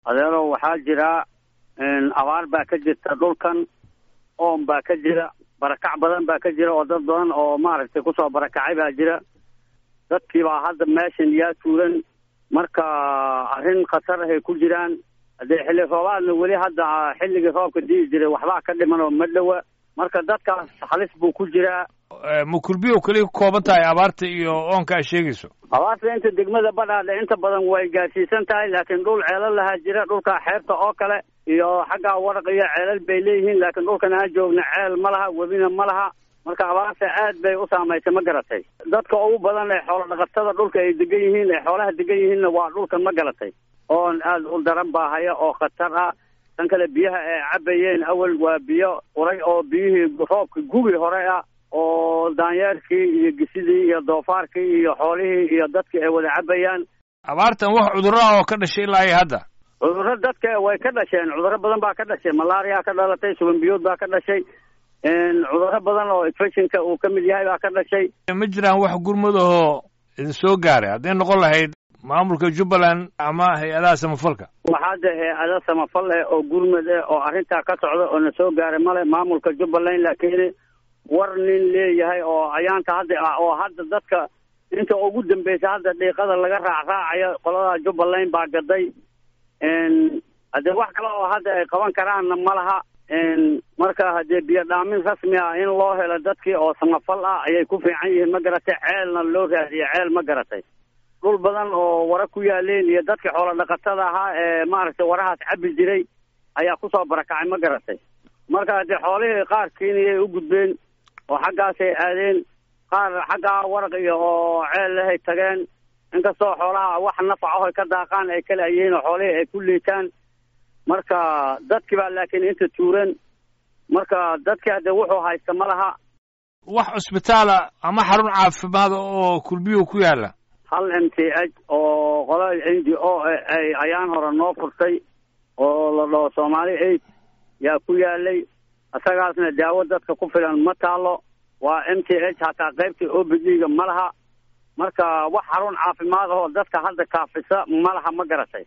adeero waxaa jira abaar baa ka jirta dhulkan oon baa ka jira barakac badan baa ka jira oo dad badan oo maaragtay kusoo barakacay baa jira dadkii baa hadda meeshan yaa tuuran marka arrin khatar ahay ku jiraan haddee xilli roobaadna weli hadda xilligii roobka di'i jiray waxbaa ka dhiman oo ma dhowa marka dadkaas halis buu ku jiraa ma kulbiyo keliya ka kooban tahay abaarta iyo oonka a sheegayso abaarta inta degmada badhaadhe inta badan way gaadhsiisan tahay laakiin dhul ceelal lahaa jira dhulka xeebta oo kale iyo xaggaa waraq iyo ceelal bay leeyihiin laakiin dhulkan aan joogna ceel ma laha webina ma laha marka abaarta aad bay u saamaysay ma garatay dadka ugu badan ee xoolo dhaqatada dhulka ay degan yihiin ee xoolaha degan yihiinna waa dhulkan ma garatay oon aad u daran baa haya oo khatar ah tan kale biyaha ay cabayeen awal waa biyo uray oo biyihii roobka gugi hore ah oo daanyeerkii iyo gisidii iyo doofaarkii iyo xoolihii iyo dadkii ay wada cabayaan abaartan wax cudurro ah oo ka dhashay ilaa iyo hadda cudurro dadka way ka dhasheen cudurro badan baa ka dhashay malaria ka dhalatay suban biyood baa ka dhashay cudurro badan oo infectionka uu ka mid yahay baa ka dhashay ma jiraan wax gurmud ahoo idin soo gaaray hadday noqon lahayd maamulka jubbaland ama hay-adaha samafalka waxaa de hay-ada samafal eh oo gurmud eh oo arrintaa ka socda oo na soo gaaray male maamulka jubbaland laakiin war nin leeyahay oo ayaanta hadda ah oo hadda dadka inta ugu dambeysa hadda dhiiqada laga raacraacayo qolada jubbaland baa gaday haddee wax kale oo hadda ay qaban karaanna ma laha marka haddee biyo dhaamin rasmi ah in loo helo dadkii oo samafal ah ayay ku fiican yihiin ma garatay ceelna loo raadiye ceel ma garatay dhul badan oo wara ku yaaleen iyo dadkii xoolo dhaqatada ahaa ee maaragtay warahaas cabi jiray ayaa kusoo barakacay ma garatay marka haddee xoolihii qaar keeniyay u gudbeen oo xaggaasay aadeen qaar xaggaa waraq iyo oo ceel lehay tageen inkastoo xoolaha wax nafacaho ay ka daaqaan ay kala yihiin oo xoolihii ay ku liitaan marka dadkii baa laakiin inta tuuran marka dadkii haddee wuxuu haysta ma laha wax cusbitaala ama xarun caafimaad oo kulbiyo ku yaalla hal m t h oo qolada n d o ay ayaan hore noo furtay oo la dhaho soomaali aid yaa ku yaalay isagaasna daawo dadka ku filan ma taalo waa m t h hataa qaybta o b d ga ma laha marka wax xarun caafimaad ahoo dadka hadda kaafisa ma laha ma garatay